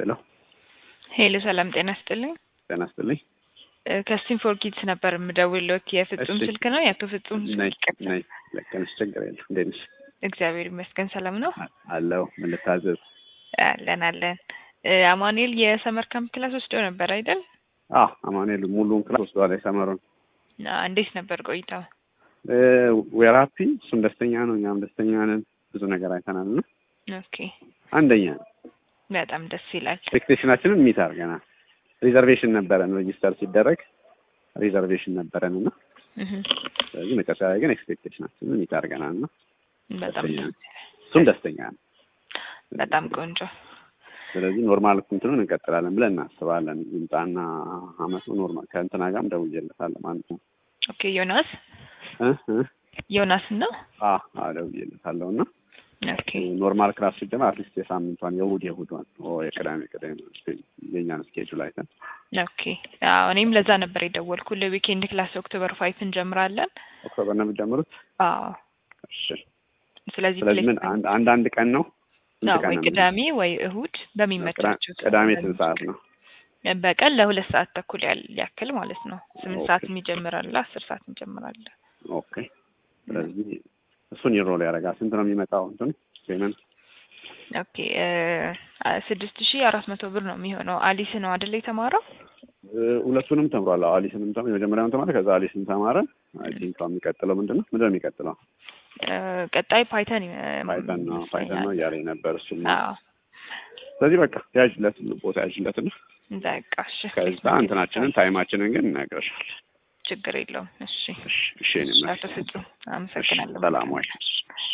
ሄሎ ሄሎ ሰላም ጤና ስጥልኝ። ጤና ይስጥልኝ። ከስቲም ፎር ኪድስ ነበር የምደውልዎት። የፍጹም እሺ። ስልክ ነው? የአቶ ፍጹም ነይ ስልክ? ነይ ልክ ነሽ፣ ችግር የለም። እንዴት ነሽ? እግዚአብሔር ይመስገን ሰላም ነው። አለው ምን ልታዘዝ? አለን አለን። እ፣ አማኑኤል የሰመር ካምፕ ክላስ ወስደው ነበር አይደል? አዎ አማኑኤል ሙሉውን ክላስ ወስዷል። የሰመሩን አ፣ እንዴት ነበር ቆይታው? ዌር ሃፒ። እሱም ደስተኛ ነው፣ እኛም ደስተኛ ነን። ብዙ ነገር አይተናል እና ኦኬ አንደኛ ነው። በጣም ደስ ይላል። ኤክስፔክቴሽናችንን ሚት አድርገናል። ሪዘርቬሽን ነበረን ሬጂስተር ሲደረግ ሪዘርቬሽን ነበረን እና እህ፣ ስለዚህ መጨረሻ ላይ ግን ኤክስፔክቴሽናችንን ሚት አድርገናል እና በጣም ደስተኛ ደስ ነን። እሱም ደስተኛ ነው። በጣም ቆንጆ። ስለዚህ ኖርማል እንትኑን እንቀጥላለን ብለን እናስባለን። ይምጣና አመቱ ኖርማል ከእንትና ጋርም ደውዬለታለሁ ማለት ነው ኦኬ ዮናስ እ እ ዮናስ ነው። አ አ ደውዬለታለሁ እና ኦኬ ኖርማል ክላስ ሲጀመር አትሊስት የሳምንቷን የእሑድ የእሑዷን ኦ የቅዳሜ ቅዳሜ የኛን ስኬጁል አይተን ኦኬ አዎ እኔም ለዛ ነበር የደወልኩት። ዊኬንድ ክላስ ኦክቶበር ፋይቭ እንጀምራለን። ኦክቶበር ነው የሚጀምሩት። አዎ እሺ ስለዚህ ስለዚህ ምን አንድ አንድ አንድ ቀን ነው ስንት አዎ ቀን ወይ ነው ቅዳሜ ወይ እሁድ በሚመቻቸው ቅዳ- ቅዳሜ ስንት ሰዓት ነው? በቀን ለሁለት ሰዓት ተኩል ያል- ያክል ማለት ነው። ስምንት ኦኬ። ሰዓት የሚጀምራል፣ አስር ሰዓት እንጀምራለን። ኦኬ ስለዚህ እሱን ይሮል ያደርጋል። ስንት ነው የሚመጣው እንትኑ ፔመንት? ኦኬ ስድስት ሺህ አራት መቶ ብር ነው የሚሆነው። አሊስ ነው አይደለ የተማረው? እ፣ ሁለቱንም ተምሯል። አዎ አሊስንም ተም የመጀመሪያውን ተማረ፣ ከዛ አሊስን ተማረ። አይ ቲንክ የሚቀጥለው ምንድን ነው ምንድን ነው የሚቀጥለው? እ፣ ቀጣይ ፓይተን ፓይተን ነው ፓይተን ነው እያለኝ ነበር እሱ። አዎ ስለዚህ በቃ ያዥለት ቦታ ያዥለት እና በቃ እሺ። ከዛ እንትናችንን ታይማችንን ግን እነግርሻለሁ። ችግር የለውም። እሺ እሺ እሺ እኔ አቶ ፍጹም አመሰግናለሁ። ሰላም ወይ